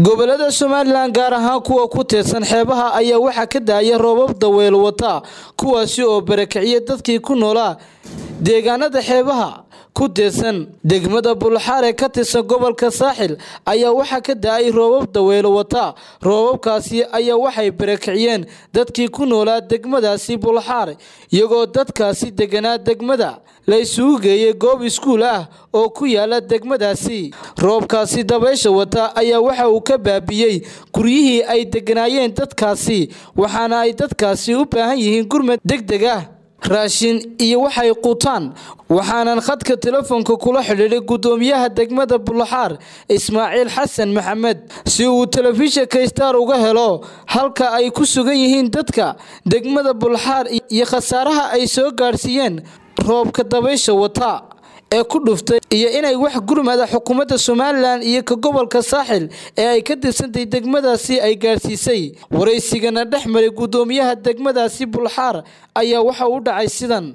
gobolada somalilan gaar ahaan kuwa ku teedsan xeebaha ayaa waxaa ka daaya roobab daweyl wata kuwaasi oo barakiciya dadkii ku noolaa deegaanada xeebaha ku teedsan degmada bulxaar ee ka tirsan gobolka saaxil ayaa waxaa ka da-ay roobab daweylo wata roobabkaasi ayaa waxay barakiciyeen dadkii ku noolaa degmadaasi bulxaar iyagoo dadkaasi deganaa degmada la isugu geeyay goob iskuul ah oo ku yaala degmadaasi roobkaasi dabaysha wata ayaa waxa uu ka baabiyey guryihii ay deganaayeen dadkaasi waxaana ay dadkaasi u baahan yihiin gurmad deg deg ah raashin iyo waxay quutaan waxaanan khadka telefoonka kula xidhiidhay guddoomiyaha degmada bulxaar ismaaciil xasan maxamed si uu telefishinka star uga helo halka ay ku sugan yihiin dadka degmada bulxaar iyo khasaaraha ay soo gaadhsiiyeen roobka dabaysha wata ee ku dhuftay iyo inay wax gurmada xukuumadda somalilan iyo ka gobolka saaxil ee ay ka tirsantay degmadaasi ay gaadhsiisay waraysigana dhex maray guddoomiyaha degmadaasi bulxaar ayaa waxa u dhacay sidan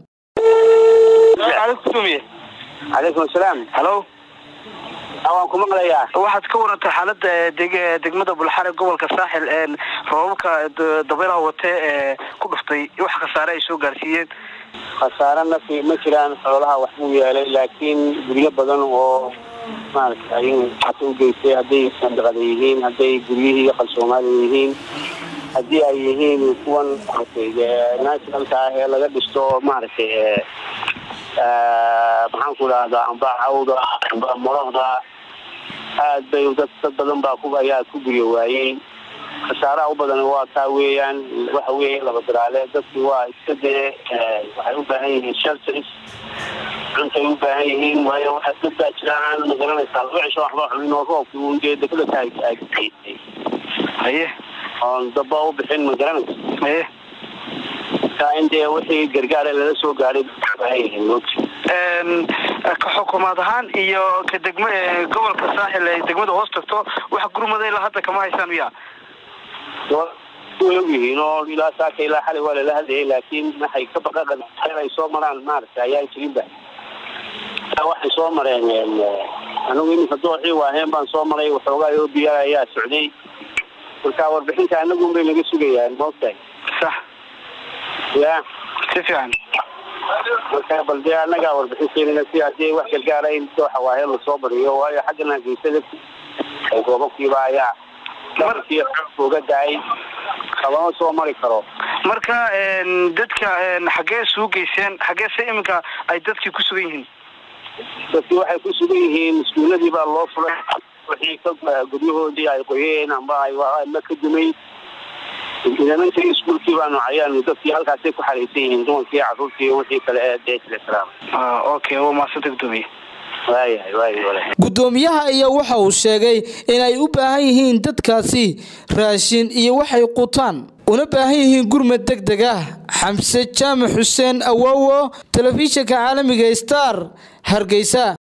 calaykum asalaam halo waan ku maqlayaa waxaad ka warantay xaalada degmada bulxaar ee gobolka saaxil roobabka dabaylaha wate ee ku dhuftay wax khasaare ay soo gaarsiiyeen khasaare nafi ma jiraan xoolaha wax buu yeelay laakiin guryo badan oo maaragtay xata u geystay hadday sandiqada yihiin hadday guryihii qalsoomaaliya yihiin haddii ay yihiin kuwan maaragtay nationalka ah ee laga dhisto maaragtay maxaan ku dhahdaa amba cawda amba morohda aad bay dad dad badan baa ku ayaa ku guryo waayey khasaaraha u badan waa taa weeyaan waxa weeye laba daraale dadki waa iska dee waxay u baahan yihiin shelters cuntay u baahan yihiin waayo waxa dad baa jiraan magaranaysaa laba cisho waxba xumin oo roobki un dee degmada taagtay haye oon daba u bixin magaranaysa haye taa in dee wixii gargaare lala soo gaadhay u baahan yihiin moogta ka xukuumaad ahaan iyo ka degma gobolka saaxil ay degmada hoos tagto wax gurmada ilaa hadda kama haysaan miya way ogyihiin oo ilaa saaka ilaa xalay waa lala hadlayay laakiin waxay ka baqaqan ay soo maraan maaragtay ayaan jirinba waxay soo mareen anigu iminka dooxii waaheen baan soo maray waxoogaa oo biya ayaa socday marka warbixinta anagun bay naga sugayaan maogtahay sax ya si fiican marka bal dee annagaa warbixinteedana si hadii wax gargaara in dooxa waaheen lasoo bariyo waayo xaggan hageysada goobabkiiba ayaa markii uga daay qabama soo mari karo marka dadka xaggee suu geyseen xaggee se iminka ay dadkii ku sugan yihiin dadkii waxay ku sugan yihiin iskuuladii baa loo furay wixii ka guryahoodii ay qoyeen amba ama ka dumay nimankii iskuulkii baanu cayaanu dadkii halkaasay ku xaraysan yihiin dumarkii caruurtii wixii kale ee deeslaam okay waa mahadsanta gudoomiye waayahay waayahay guddoomiyaha ayaa waxa uu sheegay inay u baahan yihiin dadkaasi raashin iyo waxay qutaan una baahan yihiin gurmad deg deg ah xamse jaamac xuseen awowo telefishinka caalamiga star hargeysa